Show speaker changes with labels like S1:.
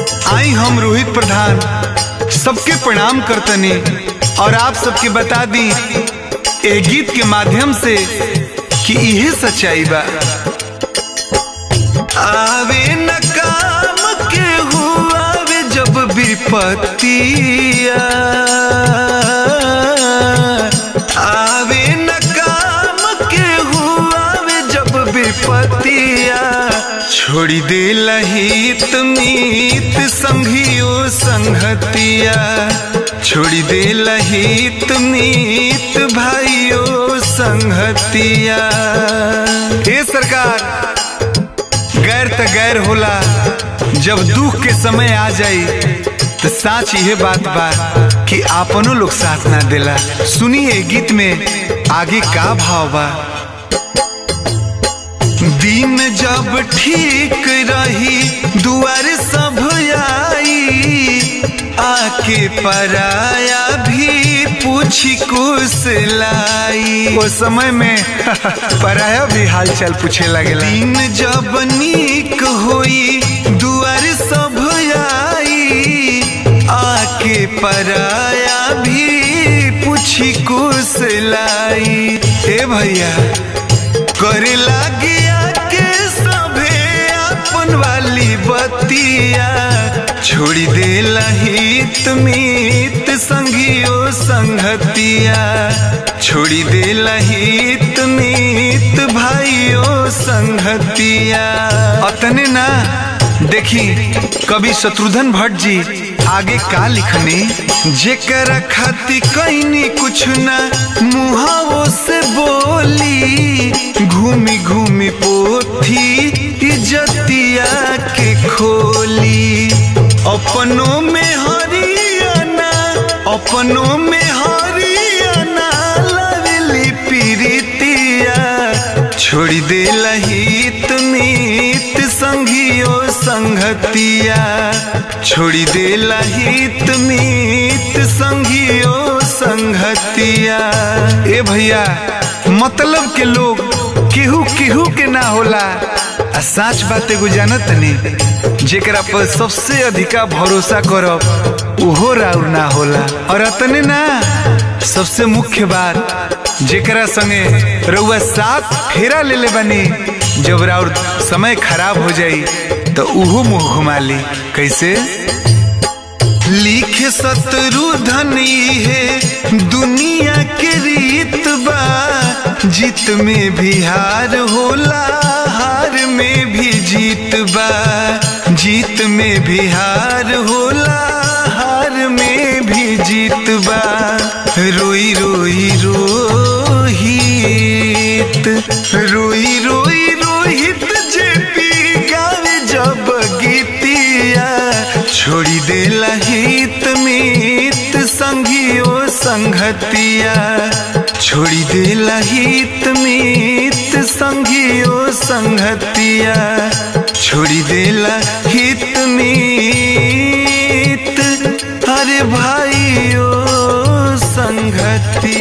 S1: आई हम रोहित प्रधान सबके प्रणाम करतनी और आप सबके बता दी ए गीत के माध्यम से कि इहे सच्चाई बा आवे न काम के हुआवे जब विपत्तिया आवे न काम के हुआवे जब विपत्तिया छोड़ी दे लहित मीत संघियो संगतिया छोड़ी दे लहित मीत भाइयों संगतिया हे सरकार गैर त गैर होला जब दुख के समय आ जाई तो साच यह बात बा कि आपनो लोग साथ ना देला सुनिए गीत में आगे का भाव बा दिन जब ठीक रही दुआर सब आई आके पराया भी पूछी कुछ लाई वो समय में पराया भी हालचाल पूछे लगे दिन जब नीक होई दुआर सब आई आके पराया भी पूछी कुछ लाई ए भैया करे लागिया के सभे अपन वाली बतिया छोड़ी दे लहित मीत संगियो संगतिया छोड़ी दे लहित मीत भाइयों संगतिया अतने ना देखी कवि शत्रुघ्न भट्ट जी आगे का लिखने जेकर खाती कैनी कुछ ना मुहावो से बोली घूमी घूमी पोथी इज्जतिया के खोली अपनों में हरियाणा अपनों में हरियाणा लवली पीरितिया छोड़ी दे लहित मीत संघियो संगतिया छोड़ी दे लहित मीत संघियो संगतिया ए भैया मतलब के लोग केहू केहू के ना होला आ साच बात एगो जानत नहीं जेकरा पर सबसे अधिका भरोसा करब उहो राउर ना होला और अतने ना सबसे मुख्य बात जेकरा संगे रउआ साथ फेरा ले ले बनी जब राउर समय खराब हो जाई तो उहो मुंह घुमा ली कैसे लिखे शत्रु धनी है दुनिया के रीत बा जीत में भी हार होला हार में भी जीत बा जीत में भी हार होला हार में भी जीत बा रोई रोई रोहित रोई रोई रोहित जेपी गावे जब गीतिया छोड़ी दे लहित मीत संघियो संगतिया छोड़ी दे लहित मीत संघियो संगतिया छोड़ी दे लहित मीत अरे भाइयों संगतिया